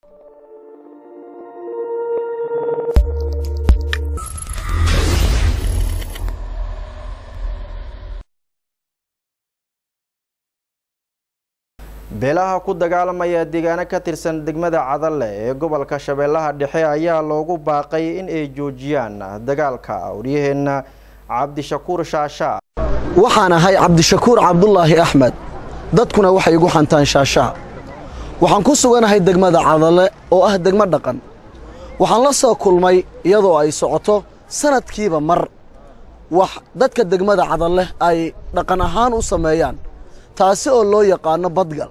beelaha ku dagaalamaya deegaano ka tirsan degmada cadalle ee gobolka shabeellaha dhexe ayaa loogu baaqay in ay joojiyaan dagaalka waryaheenna cabdishakuur shaashaa waxaan ahay cabdishakuur cabdulaahi axmed dadkuna waxay igu xantaan shaashaa waxaan ku suganahay degmada cadalle oo ah degmo dhaqan waxaan la soo kulmay iyadoo ay socoto sanadkiiba mar wax dadka degmada cadalle ay dhaqan ahaan u sameeyaan taasi oo loo yaqaano badgal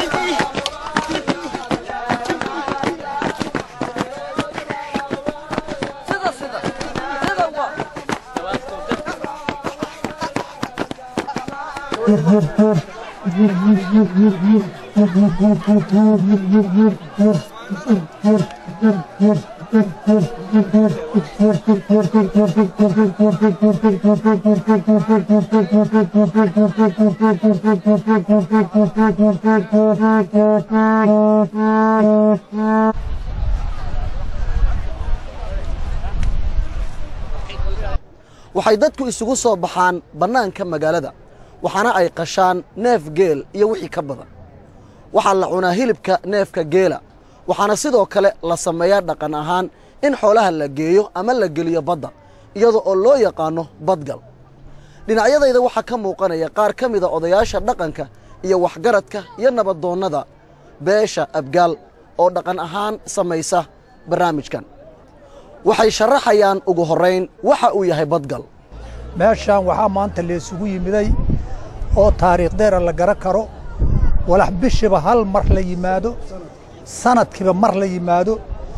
waxay dadku isugu soo baxaan bannaanka magaalada waxaana ay qashaan neef geel iyo wixii ka badan waxaa la cunaa hilibka neefka geela waxaana sidoo kale la sameeyaa dhaqan ahaan in xoolaha la geeyo ama la geliyo badda iyada oo loo yaqaanno badgal dhinacyadayda waxaa ka muuqanaya qaar ka mida odayaasha dhaqanka iyo waxgaradka iyo nabadoonnada beesha abgaal oo dhaqan ahaan samaysa barnaamijkan waxay sharaxayaan ugu horrayn waxa uu yahay badgal meeshaan waxaa maanta laysugu yimiday oo taariikhdeera la garan karo walax bishiba hal mar la yimaado sanadkiiba mar la yimaado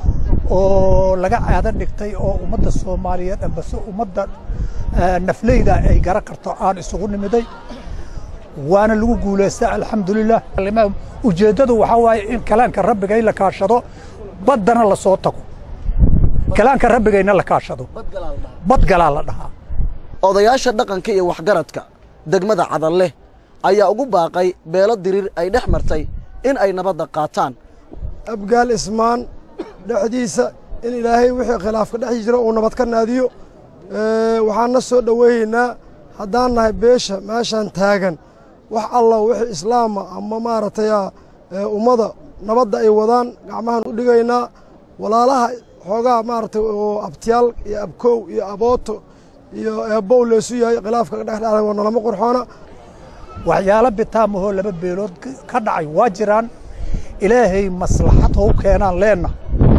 oo laga caado dhigtay oo ummadda soomaaliyeed ambase ummadda nafleyda ay garan karto aan isugu nimiday waana lagu guulaystaa alxamdulilah ujeeddadu waxaa waaye in kalaanka rabbiga in la kaashado baddana la soo tago kalaanka rabbigayna la kaashado badgalaa la dhahaa odayaasha dhaqanka iyo waxgaradka degmada cadalle ayaa ugu baaqay beelo diriir ay dhex martay in ay nabadda qaataan abgaal ismaan dhexdiisa in ilaahay wixii khilaafka dhex jira uu nabad ka naadiyo waxaanna soo dhoweeyeynaa haddaan nahay beesha meeshaan taagan wax alla wixii islaama ama maaragtay ummada nabadda ay wadaan gacmahaan u dhigaynaa walaalaha xoogaa maaragtay oo abtiyaal iyo abkow iyo abooto iyo eebbow leesu yahay khilaafka ka dhex dhacay waa nolama qurxoona waxyaalo bitaamahoo laba beelood ka dhacay waa jiraan ilaahay maslaxad hou keenaan leenna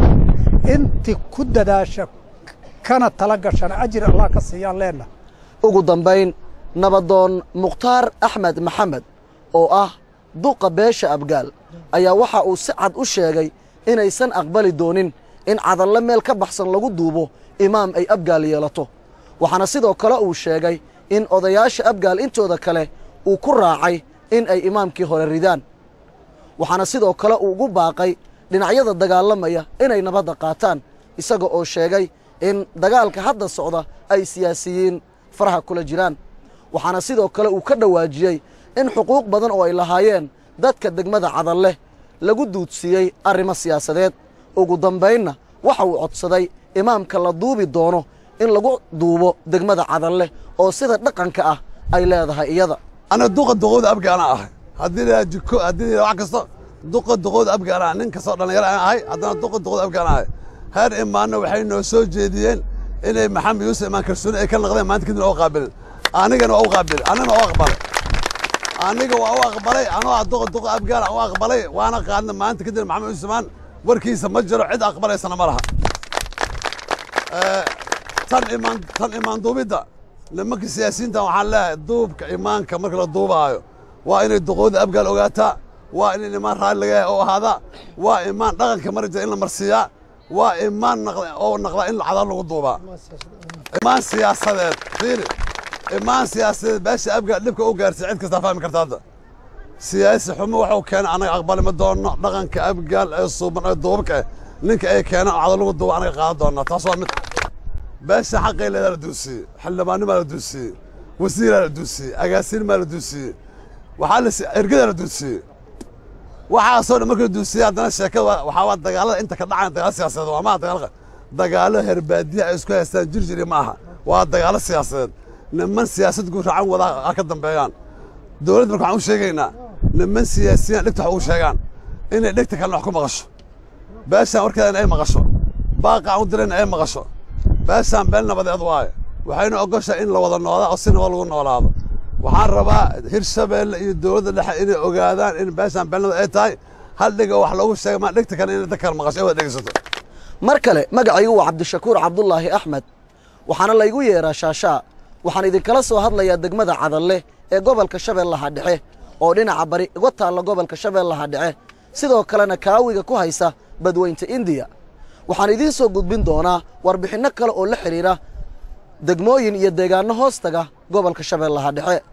inti ku dadaasha kana tala gashana ajir allah ka siiyaan leenna ugu dambayn nabadoon mukhtaar axmed maxamed oo ah duqa beesha abgaal ayaa waxa uu si cad u sheegay inaysan aqbali doonin in cadalle meel ka baxsan lagu duubo imaam ay abgaal yeelato waxaana sidoo kale uu sheegay in odayaasha abgaal intooda kale uu ku raacay in ay imaamkii hore ridaan waxaana sidoo kale uu ugu baaqay dhinacyada dagaalamaya inay nabadda qaataan isaga oo sheegay in dagaalka hadda socda ay siyaasiyiin faraha kula jiraan waxaana sidoo kale uu ka dhowaajiyey in xuquuq badan oo ay lahaayeen dadka degmada cadalle lagu duudsiiyey arrimo siyaasadeed ugu dambaynna waxa uu codsaday imaamka la duubi doono in lagu duubo degmada cadalle oo sida dhaqanka ah ay leedahay iyada ana duqa duqowda abgaana ahay haddii la jiko haddii la wax kasta duqa duqowda abgaana nin kastoo dhallinyaro aan ahay haddana duqa duqowda abgaana ahay heer imaanna waxay noo soo jeediyeen inay maxamed yuusuf imaan kalsooni ay ka naqdeen maanta kadib oo qaabilin anigana waa u qaabilin anigana waa u aqbalay aniga waa u aqbalay anoo ah duqa duqa abgaana u aqbalay waana qaadna maanta kadib maxamed yuusuf imaan warkiisa ma jiro cid aqbalaysana ma laha tan imaan tan imaan duubidda nimanka siyaasiyiinta waxaan leeyahay duubka imaanka marka la duubaayo waa inay duqooda abgaal ogaataa waa in imaan raalli laga yahay oo ahaadaa waa imaan dhaqanka mari jira in la marsiiyaa waa imaan oo naqda in cadaal lagu duubaa imaan siyaasadeed fiiri imaan siyaasadeed beesha abgaal dhibka u gaarsiy cid kastaa fahmi karta hadda siyaasi xumo waxuu keenay anaga aqbali ma doonno dhaqanka abgaal ee suuban ee duubka eh ninka ay keenaan cadaal lagu duuba anaga qaadan doonnaa taas waa mid beesha xaqay leedaa la duusiyey xildhibaannimaa la duusiyey wasiiraa la duusiyey agaasiinmaa la duusiyey waxaa la ergadaa la duusiyey waxaasoo dhan markii la duusiya haddana sheekada waxaa waa dagaalada inta ka dhacaya dagaal siyaasadeed waa maaha dagaal dagaalo herbaadiya ay isku haystaan jirjiri ma aha waa dagaalo siyaasadeed niman siyaasad guuraacan wadaa ha ka dambeeyaan dowladda marka waxaan u sheegaynaa niman siyaasiyiin dhegta wax ugu sheegaan inay dhegta kalena wax ku maqasho beeshaan warkeedana ay maqasho baaqa aan u dirayna ay maqasho beeshaan beel nabadeed waaye waxayna ogoshaa in la wada noolaa oo si nabad lagu noolaado waxaan rabaa hirshabeelle iyo dowladda dhexe inay ogaadaan in beeshaan beel nabad ay tahay hal dhiga wax loogu sheega maa dhegta kale inay dadka kale maqasho ay wada dhegeysato mar kale magacaygu waa cabdishakuur cabdulaahi axmed waxaana laygu yeeraa shaashaa waxaan idinkala soo hadlayaa degmada cadalle ee gobolka shabeellaha dhexe oo dhinaca bari uga taalla gobolka shabeellaha dhexe sidoo kalena kaawiga ku haysa badweynta indiya waxaan idiin soo gudbin doonaa warbixinno kale oo la xidhiidha degmooyin iyo deegaanno hoostaga gobolka shabeellaha dhexe